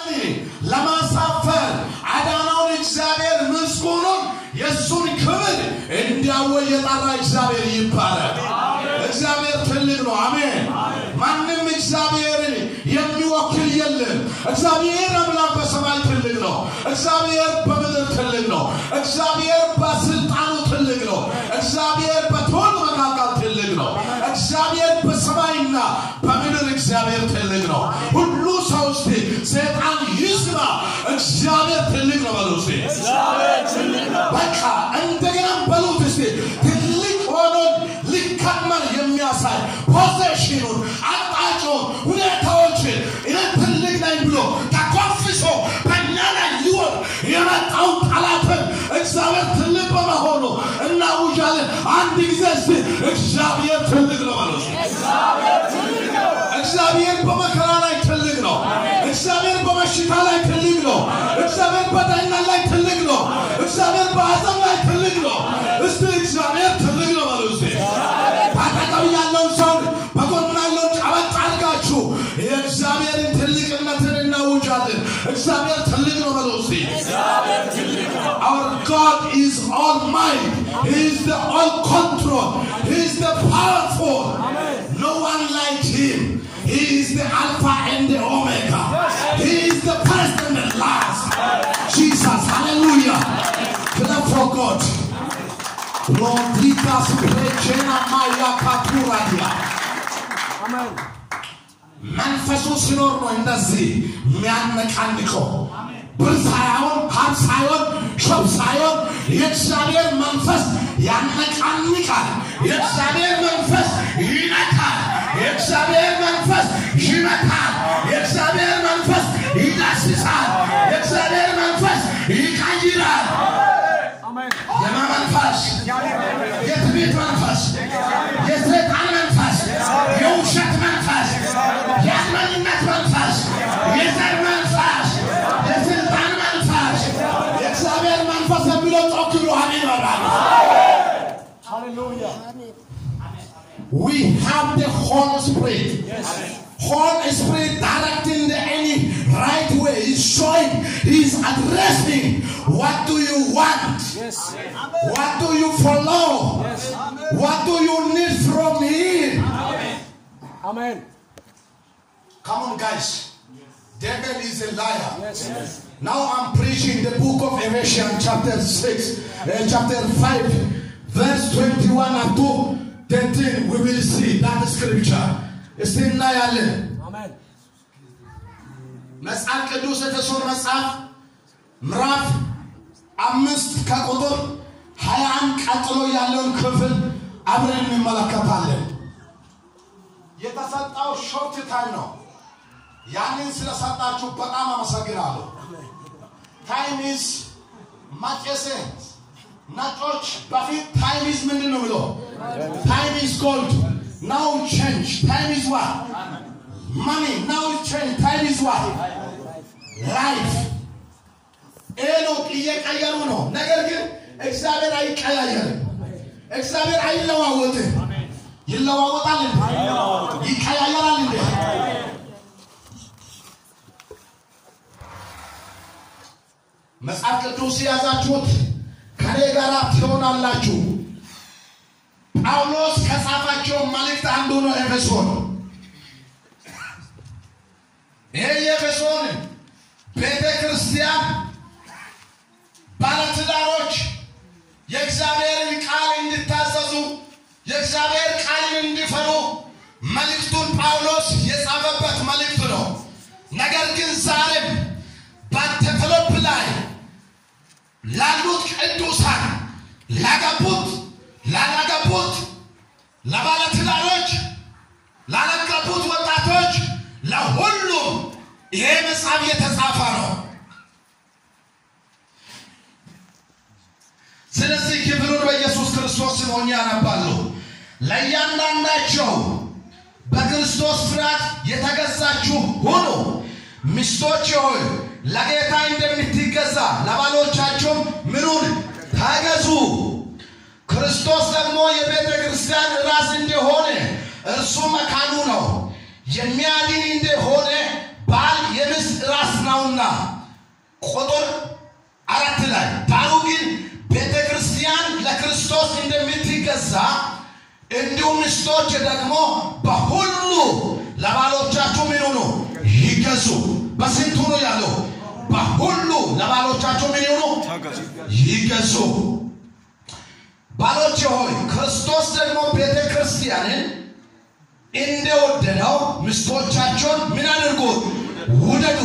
ለማሳፈር አዳናውን እግዚአብሔር ምስጉኑን የእሱን ክብር እንዲያወይ የጠራ እግዚአብሔር ይባላል። እግዚአብሔር ትልቅ ነው። አሜን። ማንም እግዚአብሔርን የሚወክል የለም። እግዚአብሔር አምላክ በሰማይ ትልቅ ነው። እግዚአብሔር በምድር ትልቅ ነው። እግዚአብሔር በስልጣኑ ትልቅ ነው። እግዚአብሔር በትውልድ መካከል ትልቅ ነው። እግዚአብሔር በሰማይና በምድር እግዚአብሔር ትልቅ ነው። ሁሉ ሰው እስቲ ሰይጣን ይስማ፣ እግዚአብሔር ትልቅ ነው በሉ እስቲ። በቃ እንደገና በሉት እስቲ ትልቅ ሆኖ ሊከመር የሚያሳይ ፖዚሽኑን፣ አቅጣጫውን፣ ሁኔታዎችን እኔ ትልቅ ነኝ ብሎ ተኮፍሶ በእኛ ላይ ሊወድ የመጣውን ጠላትን እግዚአብሔር ትልቅ በመሆኑ እናውጃለን። አንድ ጊዜ እስቲ እግዚአብሔር ትልቅ ነው በሉ እስቲ። እግዚአብሔር በመከራ ላይ ትልቅ ነው። እግዚአብሔር በበሽታ ላይ ትልቅ ነው። እግዚአብሔር በዳኝነት ላይ ትልቅ ነው። እግዚአብሔር በሐዘን ላይ ትልቅ ነው። እስቲ እግዚአብሔር ትልቅ ነው በሉ እስቲ። አጠገብ ያለውን ሰው በጎን ያለውን ጨበጥ አድርጋችሁ የእግዚአብሔርን ትልቅነትን እናውጃለን። እግዚአብሔር ትልቅ ነው በሉ እስቲ። Our God is almighty. He is the all control. He is the powerful. No one like him. He is the Alpha and the Omega. He is the first and the last. Jesus, hallelujah. Clap for God. Lordicas precena maya katuradia. መንፈሱ ሲኖር ነው እንደዚህ የሚያነቃንቀው። ብር ሳይሆን ሀብ ሳይሆን ሾብ ሳይሆን የእግዚአብሔር መንፈስ ያነቃንቃል። የእግዚአብሔር መንፈስ ይነካል። የእግዚአብሔር መንፈስ ይመታል። የእግዚአብሔር መንፈስ ይዳስሳል። የእግዚአብሔር መንፈስ ይቀይራል። የማ መንፈስ? የትዕቢት መንፈስ፣ የሰይጣን መንፈስ፣ የውሸት መንፈስ፣ የአመኝነት መንፈስ፣ የዘር መንፈስ፣ የስልጣን መንፈስ፣ የእግዚአብሔር መንፈስ የሚለው ጮክ ብሎ አሜን ይበላል። We have the Holy Spirit. Holy Spirit directing the any right way. He's showing, he's addressing what do you want? What do you follow? What do you need from him? Amen. Come on, guys. Devil is a liar. Now I'm preaching the book of Ephesians, chapter 6, uh, chapter 5, verse 21 up to 13. We will see that scripture. እስቲ እናያለን። Amen. መጽሐፍ ቅዱስ ኤፌሶን መጽሐፍ ምዕራፍ አምስት ከቁጥር ሀያ አንድ ቀጥሎ ያለውን ክፍል አብረን እንመለከታለን። የተሰጠው ሾርት ታይም ነው። ያንን ስለሰጣችሁ በጣም አመሰግናለሁ። ታይም ኢዝ ማጨሴ ነጮች በፊት ታይም ኢዝ ምንድን ነው ብሎ ታይም ኢዝ ጎልድ ናው ቼንጅ ታይም ኢዝ ዋት ማኒ ናው ቼንጅ ታይም ኢዝ ዋት ላይፍ ይሄ ነው እየቀየሩ ነው። ነገር ግን እግዚአብሔር አይቀያየርም። እግዚአብሔር አይለዋወጥም። ይለዋወጣል እንዴ? ይቀያየራል እንዴ? መጽሐፍ ቅዱስ የያዛችሁት ከኔ ጋር ትሆናላችሁ። ጳውሎስ ከጻፋቸው መልእክት አንዱ ነው ኤፌሶን። ይሄ የኤፌሶን ቤተ ክርስቲያን ባለትዳሮች የእግዚአብሔርን ቃል እንዲታዘዙ የእግዚአብሔር ቃልን እንዲፈሩ መልእክቱን ጳውሎስ የጻፈበት መልእክት ነው። ነገር ግን ዛሬም በቴዎፍሎፕ ላይ ላሉት ቅዱሳን ላገቡት፣ ላላገቡት፣ ለባለትዳሮች፣ ላላገቡት ወጣቶች፣ ለሁሉም ይሄ መጽሐፍ የተጻፈ ነው። ስለዚህ ክፍሉን በኢየሱስ ክርስቶስ ስም ሆኜ አነባለሁ። ለእያንዳንዳቸው በክርስቶስ ፍርሃት የተገዛችሁ ሁኑ። ሚስቶች ሆይ ለጌታ እንደምትገዛ ለባሎቻቸውም ምኑን ተገዙ። ክርስቶስ ደግሞ የቤተ ክርስቲያን ራስ እንደሆነ እርሱ መካኑ ነው። የሚያድን እንደሆነ ባል የሚስት ራስ ነውና ቁጥር አራት ላይ ዳሩ ግን ቤተ ክርስቲያን ለክርስቶስ እንደምትገዛ እንዲሁም ሚስቶች ደግሞ በሁሉ ለባሎቻችሁ ምን ሆኑ ይገዙ። በስንቱ ነው ያለው? በሁሉ ለባሎቻችሁ ምን ሆኑ ይገዙ። ባሎች ሆይ ክርስቶስ ደግሞ ቤተ ክርስቲያንን እንደወደደው ሚስቶቻቸውን ምን አድርጉ? ውደዱ።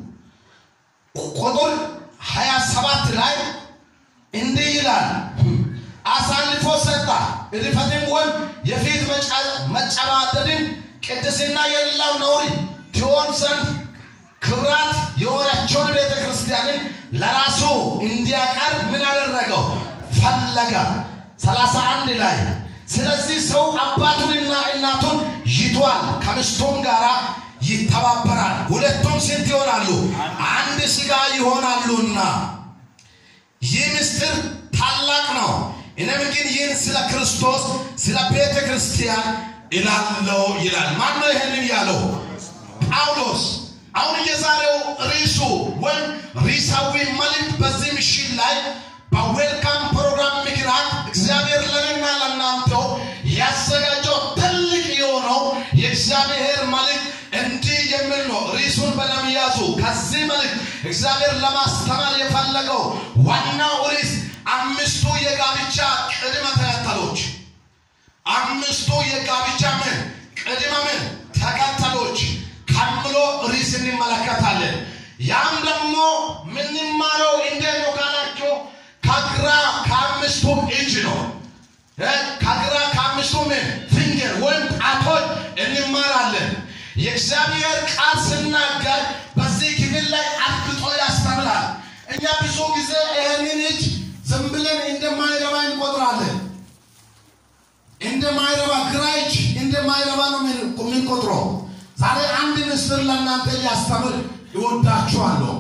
ቁጥር 27 ላይ እንዲህ ይላል፣ አሳልፎ ሰጣ እድፈትን ወይም የፊት መጨማደድን ቅድስና የሌለው ነውር ትሆን ዘንድ ክብራት የሆነችውን ቤተ ክርስቲያንን ለራሱ እንዲያቀርብ ምን አደረገው? ፈለገ። 31 ላይ ስለዚህ ሰው አባቱንና እናቱን ይቷል፣ ከሚስቱም ጋር ይተባበራል፣ ሁለቱም ስንት ይሆናሉ? አንድ ሥጋ ይሆናሉና። ይህ ምስጢር ታላቅ ነው። እኔም ግን ይህን ስለ ክርስቶስ ስለ ቤተ ክርስቲያን እላለው ይላል። ማን ነው ይህንን ያለው? ጳውሎስ። አሁን የዛሬው ርዕሱ ወይም ርዕሳዊ መልእክት በዚህ ምሽት ላይ በዌልካም ፕሮግራም ምክንያት እግዚአብሔር ለእኔና ለእናንተው ያዘጋጀው ትልቅ የሆነው የእግዚአብሔር መልእክት እንዲህ የሚል ነው። ርዕሱን በደም ያዙ። ከዚህ መልእክት እግዚአብሔር ለማስተማር የፈለገው ዋናው ርዕስ አምስቱ የጋብቻ ቅድመ ተከተሎች፣ አምስቱ የጋብቻ ምን ቅድመ ምን ተከተሎች ከምሎ ርዕስ እንመለከታለን። ያም ደግሞ ምንማረው እንዴት ነው ካላቸው ከግራ ከአምስቱ እጅ ነው። ከግራ ከአምስቱ ምን ፊንገር ወይም ጣቶች እንማራለን። የእግዚአብሔር ቃል ስናገር በዚህ ክፍል ላይ አድግጦ ያስተምራል። እኛ ብዙ ጊዜ ይህንን እጅ ዝም ብለን እንደማይረባ እንቆጥራለን። እንደማይረባ ግራ እጅ እንደማይረባ ነው የምንቆጥረው። ዛሬ አንድ ምስጢር ለእናንተ ሊያስተምር ይወዳችኋለሁ።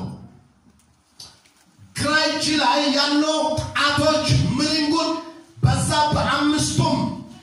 ግራ እጅ ላይ ያለው ጣቶች ምንንጉን በዛ በአምስቱም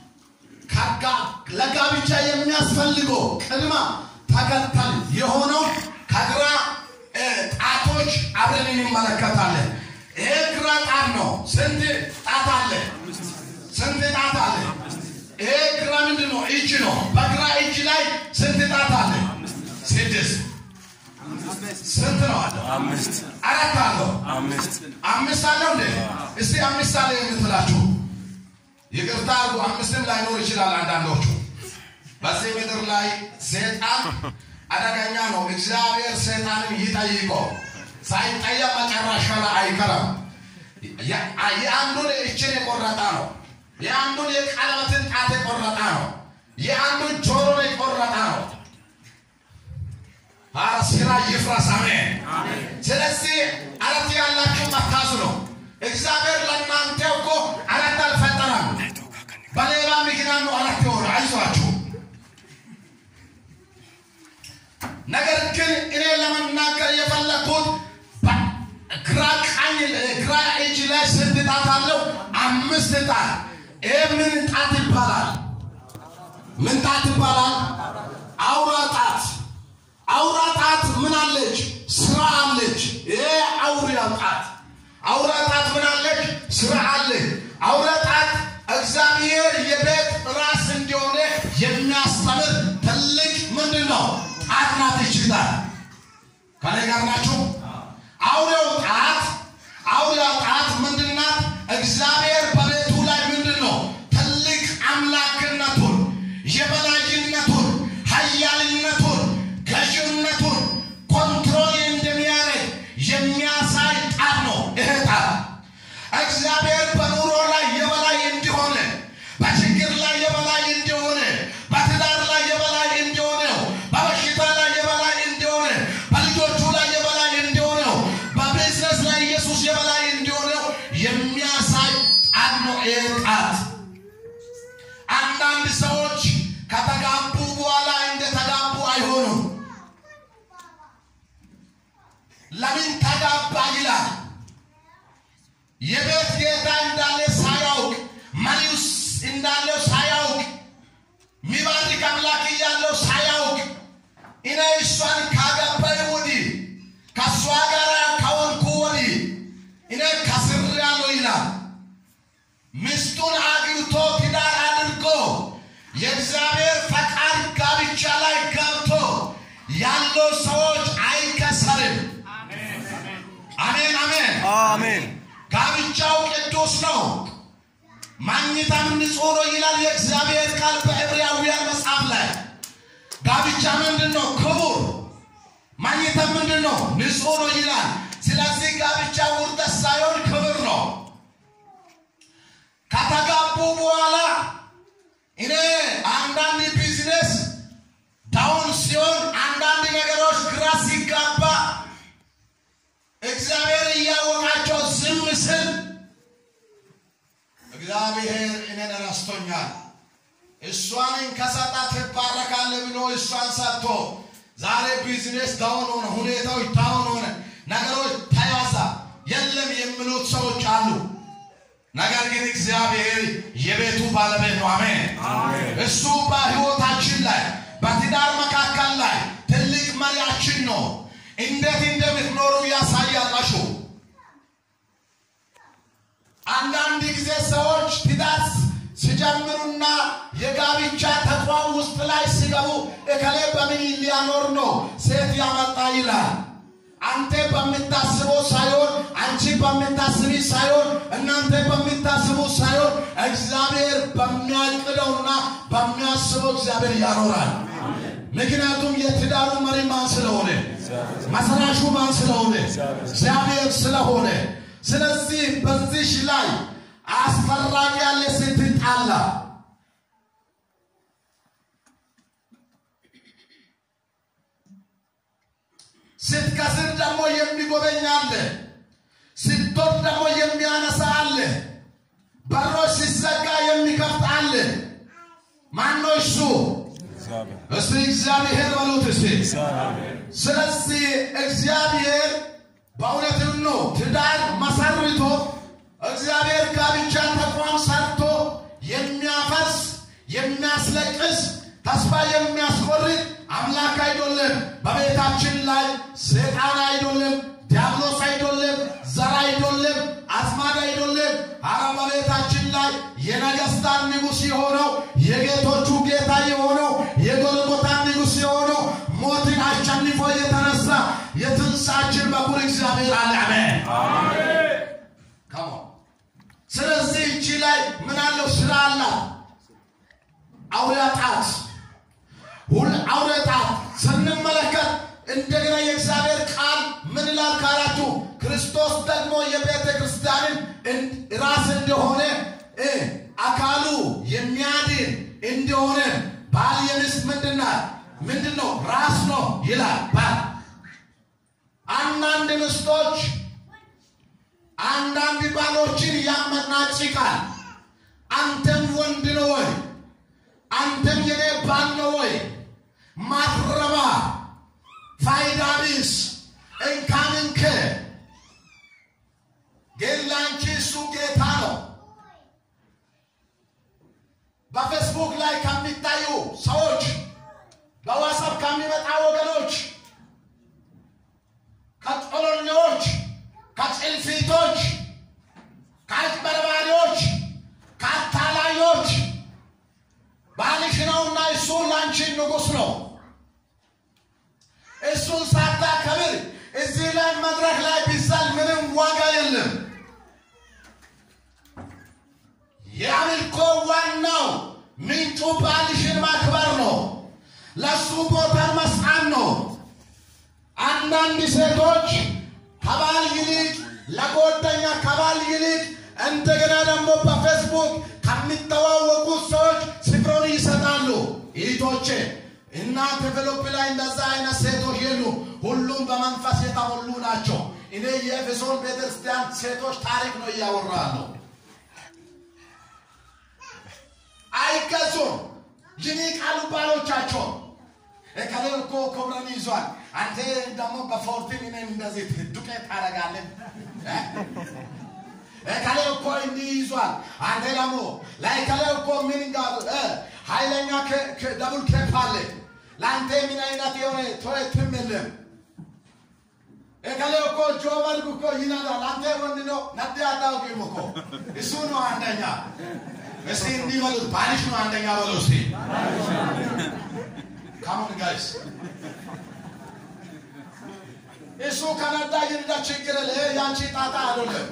ለጋብቻ የሚያስፈልገው ቅድመ ተከተል የሆነው ከግራ ጣቶች አብረን እንመለከታለን። ይሄ ግራ ጣት ነው። ስንት ጣት አለ? ስንት ጣት አለ? ይሄ ግራ ምንድን ነው? እጅ ነው። በግራ እጅ ላይ ስንት ጣት አለ? ስድስት ስንት ነው አለው? አምስት አራት አለው። አምስት አምስት አለው እንዴ? እስቲ አምስት አለ የምትላችሁ ይቅርታ አድርጉ። አምስትም ላይኖር ይችላል አንዳንዶቹ። በዚህ ምድር ላይ ሰይጣን አደገኛ ነው። እግዚአብሔር ሰይጣንን ይጠይቀው፣ ሳይጠየቅ መጨረሻ ላይ አይቀርም። የአንዱን እችን የቆረጠ ነው። የአንዱን የቀለበትን ጣት የቆረጠ ነው። የአንዱን ጆሮ የቆረጠ ነው። ኧረ ስራ ይፍረስ። አሜን። ስለዚህ አረት ያላችሁ መታዙ ነው። እግዚአብሔር ለእናንተ እኮ አረት አልፈጠረም። በሌላ ምክንያት ነው አረት የሆነ። አይዟችሁ። ነገር ግን እኔ ለመናገር የፈለግኩት ግራ ቀኝ ግራ እጅ ላይ ስንት ጣት አለው? አምስት ጣት። ይህ ምን ጣት ይባላል? ምን ጣት ይባላል? አውራ ጣት። አውራ ጣት ምን አለች? ስራ አለች። ይሄ አውሪያ ጣት አውራ ጣት ምን አለች? ስራ አለ። አውራ ጣት እግዚአብሔር የቤት ራስ እንዲሆነ የሚያስተምር ትልቅ ምንድን ነው? ጣት ናት። ይችላል ከኔ ጋር ናችሁ? አውሬው ጣት አውሪያ ጣት ምንድን ናት? እግዚአብሔር በቤቱ ላይ ምንድን ነው? ትልቅ አምላክነቱን የበላይነቱን ኃያልነቱን ገዥነቱን ኮንትሮል እንደሚያደርግ የሚያሳይ ጣት ነው። ይሄ ጣት እግዚአብሔር በኑሮ ላይ የበላይ እንዲሆነ፣ በችግር ላይ የበላይ እንዲሆነ፣ በትዳር ላይ የበላይ እንዲሆነ፣ በበሽታ ላይ የበላይ እንዲሆነ፣ በልጆቹ ላይ የበላይ እንዲሆነ፣ በቢዝነስ ላይ ኢየሱስ የበላይ እንዲሆነ የሚያሳይ ጣት ነው። ይሄ ጣት አንዳንድ ሰዎች ከተጋቡ በኋላ እንደተጋቡ አይሆኑም። ለምን ተጋባ ይላል። የቤት ጌታ እንዳለ ሳያውቅ መሪውስ እንዳለው ሳያውቅ ሚባርክ አምላክ እያለው ሳያውቅ እኔ እሷን ካገባ አሜን ጋብቻው ቅዱስ ነው። ማግኘታም ንጹሕ ነው ይላል የእግዚአብሔር ቃል በዕብራውያን መጽሐፍ ላይ። ጋብቻ ምንድን ነው? ክቡር። ማግኘታም ምንድን ነው? ንጹሕ ነው ይላል። ስለዚህ ጋብቻ ውርደት ሳይሆን ክብር ነው። ከተጋቡ በኋላ እኔ አንዳንድ ቢዝነስ ዳውን ሲሆን አንዳንድ ነገሮች ግራ ሲጋባ እግዚአብሔር እያወቃቸው ዝም ስል እግዚአብሔር እኔን ረስቶኛል። እሷን ከሰጣ ትባረካለህ ብሎ እሷን ሰጥቶ ዛሬ ቢዝነስ ዳውን ሆነ፣ ሁኔታዎች ዳውን ሆነ፣ ነገሮች ተያዛ የለም የሚሉት ሰዎች አሉ። ነገር ግን እግዚአብሔር የቤቱ ባለቤት ነው። አሜን። እሱ በሕይወታችን ላይ በትዳር መካከል ላይ ትልቅ መሪያችን ነው። እንዴት እንደምትኖሩ ያሳያላችሁ። አንዳንድ ጊዜ ሰዎች ትዳር ሲጀምሩና የጋብቻ ተቋም ውስጥ ላይ ሲገቡ እከሌ በምን ሊያኖር ነው ሴት ያመጣ ይላል። አንተ በምታስበው ሳይሆን አንቺ በምታስቢ ሳይሆን እናንተ በምታስቡ ሳይሆን እግዚአብሔር በሚያቅደውና በሚያስበው እግዚአብሔር ያኖራል። ምክንያቱም የትዳሩ መሪ ማን ስለሆነ መሰራሹ ማን ስለሆነ እግዚአብሔር ስለሆነ ስለዚህ በዚሽ ላይ አስፈራጊ ያለ ስትጣላ ስትከስር ደግሞ የሚጎበኝ አለ። ስትወድ ደግሞ የሚያነሳ አለ። በሮች ሲዘጋ የሚከፍት አለ። ማነው እሱ? እስቲ እግዚአብሔር በሉት እስቲ። ስለዚህ እግዚአብሔር በእውነትም ነው ትዳር መሰርቶ እግዚአብሔር ጋብቻ ተቋም ሰርቶ የሚያፈርስ የሚያስለቅስ ተስፋ የሚያስቆርጥ አምላክ አይደለም። በቤታችን ላይ ሰይጣን አይደለም፣ ዲያብሎስ አይደለም፣ ዘር አይደለም፣ አስማድ አይደለም። አረ በቤታችን ላይ የነገስታት ንጉሥ የሆነው የጌቶቹ ጌታ የሆነው የጎልጎታ ንጉሥ የሆነው ሞትን አሸንፎ የተነሳ የትንሳችን በኩር እግዚአብሔር አለ። አሜን። ከሞ ስለዚህ እቺ ላይ ምን አለው? ስራ አላት። አውሬ ጣት ሁል አውሬ ጣት ስንመለከት እንደገና የእግዚአብሔር ቃል ምን ይላል ካላችሁ ክርስቶስ ደግሞ የቤተ ክርስቲያንን ራስ እንደሆነ እ አካሉ የሚያድን እንደሆነ ባል የሚስት ምንድናት ምንድን ነው ራስ ነው ይላል ባል አንዳንድ ምስቶች አንዳንድ ባሎችን ያመናጭቃል አንተም ወንድ ነው ወይ አንተም የኔ ባል ነው ወይ ማትረባ ፋይዳ ቢስ እንካንንከ ግን ላንቺ እሱ ጌታ ነው። በፌስቡክ ላይ ከሚታዩ ሰዎች፣ በዋትስአፕ ከሚመጣ ወገኖች፣ ከጮሎኞች፣ ከጭልፊቶች፣ ከአጭበርባሪዎች፣ ከአታላዮች ባልሽ ነውና እሱ ላንቺ ንጉሥ ነው። እሱን ሳታከብር እዚህ ላይ መድረክ ላይ ቢሳል ምንም ዋጋ የለም። የአምልኮ ዋናው ምንጩ ባልሽን ማክበር ነው። ለእሱ ቦታ መስጠት ነው። አንዳንድ ሴቶች ከባል ይልቅ ለጓደኛ ከባል ይልቅ እንደገና ደግሞ በፌስቡክ ከሚተዋወቁት ሰዎች ስፍራውን ይሰጣሉ። እህቶቼ እናንተ ፊልጵ ላይ እንደዛ አይነት ሴቶች የሉ፣ ሁሉም በመንፈስ የተሞሉ ናቸው። እኔ የኤፌሶን ቤተክርስቲያን ሴቶች ታሪክ ነው እያወራለሁ። አይገዙም፣ ይንቃሉ ባሎቻቸው። እከሌ እኮ ክብረን ይዟል፣ አንተ ደግሞ በፎርቲን እኔን እንደዚህ ዱቄት ታደርጋለህ። እከሌ እኮ እንዲህ ይዟል፣ አንተ ደግሞ ለእከሌ እኮ ምን ጋር ኃይለኛ ደቡል ኬፕ አለ፣ ለአንተ ምን አይነት የሆነ ቶየትም የለም። እከሌ እኮ ጆበርግ እኮ ይነዳል፣ አንተ ወንድ ነው ነድ አታውቂም እኮ እሱ ነው አንደኛ። እስቲ እንዲህ በሉት፣ ባልሽ ነው አንደኛ በሉ እስቲ ካሞን ጋይስ እሱ ከነዳ ይንዳ ችግር የለ ይሄ ያንቺ ጣጣ አይደለም።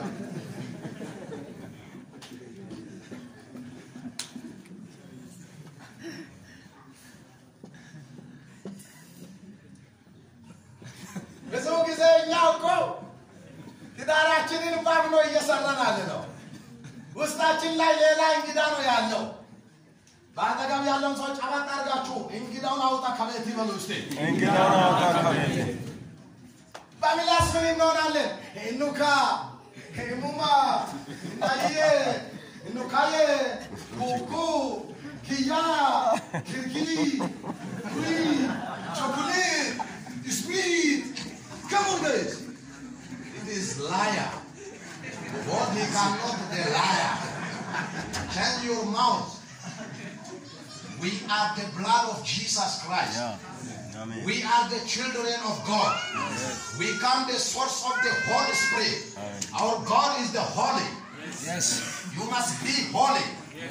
ብዙ ጊዜ እኛ እኮ ትዳራችንን ባብሎ እየሰራን አለ ነው። ውስጣችን ላይ ሌላ እንግዳ ነው ያለው። በአጠገብ ያለውን ሰው ጨበጥ አድርጋችሁ እንግዳውን አውጣ ከቤት ይበሉ እስቲ። እንግዳውን አውጣ ከቤቴ በምላስ ምን እንሆናለን? እኑካ እሙማ እናዬ እኑካዬ ኩኩ ኪያ ኪርኪሪ ኩሪ ቾኮሌት ስዊት Come on guys. It is liar. What he cannot the liar. Change your mouth. We are the blood of Jesus Christ. አሜን We are the children of God. We come the source of the Holy Spirit. Our God is the holy. Yes. You must be holy.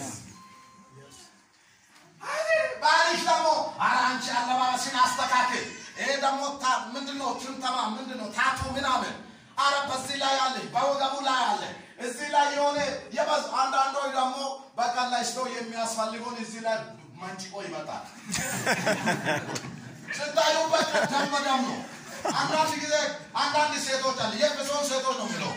ባልሽ ደግሞ ኧረ አንቺ አለባበስን አስተካክል። ይሄ ደግሞ ታ- ምንድነው ትምተማ ምንድነው ታቱ ምናምን አረ በዚህ ላይ አለ፣ በወገቡ ላይ አለ፣ እዚህ ላይ የሆነ የበዝ አንዳንዶች ደግሞ በቃ ላይ ሰው የሚያስፈልገውን እዚህ ላይ መንጭቆ ይመጣል። ስታዩ በቃ ደም በደም ነው። አንዳንድ ጊዜ አንዳንድ ሴቶች አለ የኤፌሶን ሴቶች ነው የሚለው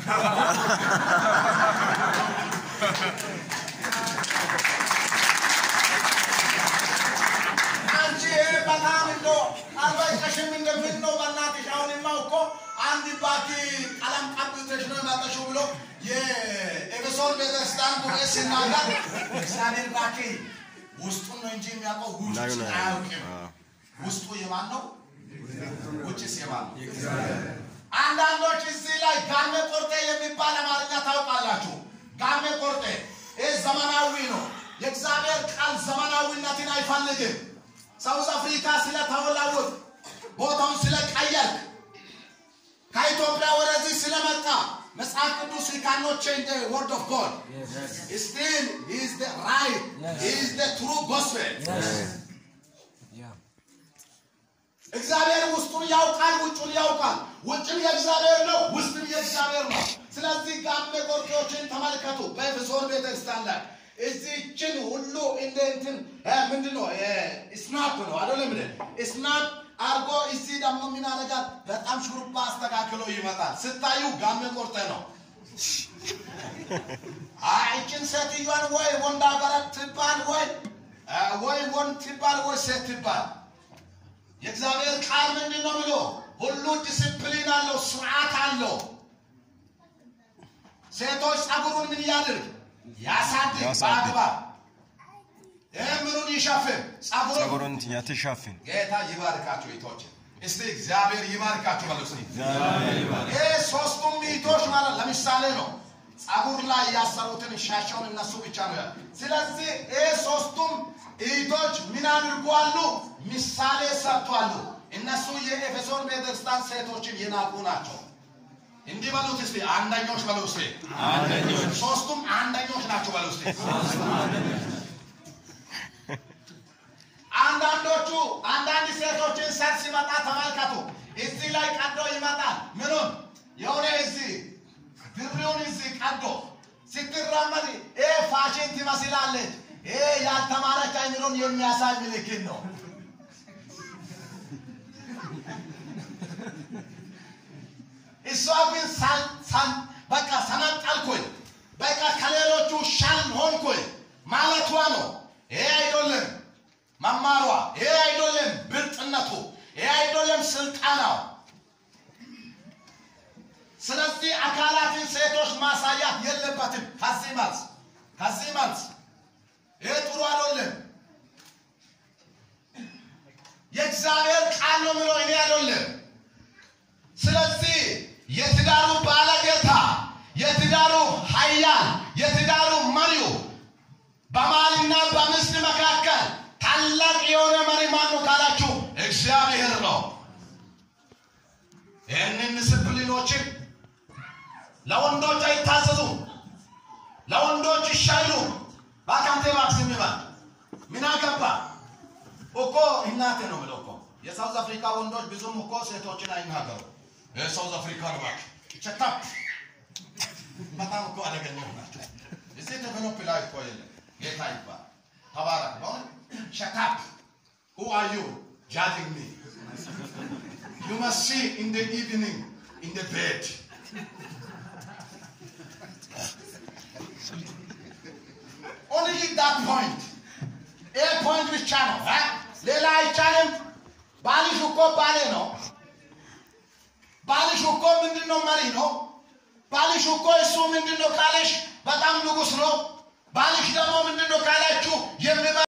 አንቺ ይሄ በጣም እንዶ አልበቃሽም እንደምን ነው በእናትሽ አሁንማ እኮ አንድ ባኪ ቀለም ቀብተሽ ነው የመጣሽው ብሎ የኤፌሶን ቤተክርስቲያን ጉባኤ ሲናገር እግዚአብሔር ባኪ ውስጡን ነው እንጂ የሚያውቀው ላዩ ውጭ ነው አያውቅም። አዎ። ውስጡ የማን ነው? ውጭስ የማን ነው? አንዳንዶች እዚህ ላይ ጋሜ ቆርጤ የሚባል አማርኛ ታውቃላችሁ። ጋሜ ቆርጤ ይህ ዘመናዊ ነው። የእግዚአብሔር ቃል ዘመናዊነትን አይፈልግም። ሳውዝ አፍሪካ ስለተወላወጥ ቦታውን ስለቀየርክ ከኢትዮጵያ ወደዚህ ስለመጣ መጽሐፍ ቅዱስ he cannot change the word of God. Still, he is the right, he is the true gospel. Yeah. እግዚአብሔር ውስጡን ያውቃል፣ ውጩን ያውቃል። ውጭም የእግዚአብሔር ነው፣ ውስጥም የእግዚአብሔር ነው። ስለዚህ ጋሜ ቆርጤዎችን ተመልከቱ። በኤፌሶን ቤተክርስቲያን ላይ እዚችን ሁሉ እንደ እንትን እ ምንድን ነው እ ስናፕ ነው አይደለም እንደ ስናፕ አርጎ እዚህ ደግሞ ምን ያደርጋል? በጣም ሹሩባ አስተካክሎ ይመጣል። ስታዩ ጋሜ ቆርጤ ነው። አይችን ሴትዮዋን ወይ ወንድ አገረት ትባል ወይ እ ወይ ወንድ ትባል ወይ ሴት ትባል የእግዚአብሔር ቃል ምንድን ነው ብሎ ሁሉ ዲስፕሊን አለው፣ ስርዓት አለው። ሴቶች ጸጉሩን ምን ያድርግ? ያሳድግ ያሳድግ። በአግባብ ይህ ምኑን ይሸፍን? ጸጉሩን። ጸጉሩን ያትሻፍን ጌታ ይባርካቸው ይቶች እስቲ እግዚአብሔር ይባርካቸው በሉ እስቲ። ይህ ሶስቱም ሚቶች ማለት ለምሳሌ ነው። ጸጉር ላይ ያሰሩትን ሻሻውን እነሱ ብቻ ነው ያለው። ስለዚህ ይህ ሶስቱም ኢቶች ምን አድርጓሉ? ምሳሌ ሰጥቷሉ። እነሱ የኤፌሶን ቤተክርስቲያን ሴቶችን የናቁ ናቸው። እንዲህ በሉት እስቲ አንደኞች በሉ እስቲ ሶስቱም አንደኞች ናቸው በሉ እስቲ አንዳንዶቹ አንዳንድ ሴቶችን ሰር ሲመጣ ተመልከቱ። እዚህ ላይ ቀዶ ይመጣል። ምኑን የሆነ እዚህ ድሪውን እዚህ ቀዶ ስትራመድ ይሄ ፋሽን ትመስላለች። ይሄ ያልተማረች አይምሮን የሚያሳይ ምልክት ነው። እሷ ግን ሳል- ሳል- በቃ ሰነጠልኩኝ፣ በቃ ከሌሎቹ ሻል ሆንኩኝ ማለቷ ነው። ይሄ አይደለም መማሯ፣ ይሄ አይደለም ብልጥነቱ፣ ይሄ አይደለም ስልጣናው። ስለዚህ አካላትን ሴቶች ማሳያት የለበትም። ከዚህ መልስ ከዚህ መልስ ይሄ ጥሩ አይደለም። የእግዚአብሔር ቃል ነው ምለው እኔ አይደለም። ስለዚህ የትዳሩ ባለጌታ፣ የትዳሩ ኃያል፣ የትዳሩ መሪው በባልና በሚስት መካከል ታላቅ የሆነ መሪ ማን ነው ካላችሁ እግዚአብሔር ነው። ይህንን ዲስፕሊኖችን ለወንዶች አይታዘዙም፣ ለወንዶች ይሻሉ። ባካንቴ ማክሲም ይባል ምን አገባ እኮ እናቴ ነው ብለው እኮ የሳውዝ አፍሪካ ወንዶች ብዙም እኮ ሴቶችን አይናገሩ። ሳውዝ አፍሪካ ልባችሁ ሸታፕ በጣም እኮ አደገኛ ናቸው። እዚህ ዴቨሎፕ ላይ እኮ የለም። ጌታ ይባል ተባረክ። በሆነ ሸታፕ who are you judging me you must see in the evening in the bed only that point ይሄ ፖይንት ብቻ ነው እ? ሌላ አይቻልም። ባልሽ እኮ ባሌ ነው። ባልሽ እኮ ምንድን ነው መሪ ነው። ባልሽ እኮ እሱ ምንድን ነው ካለሽ በጣም ንጉስ ነው። ባልሽ ደግሞ ምንድን ነው ካላችሁ የሚመ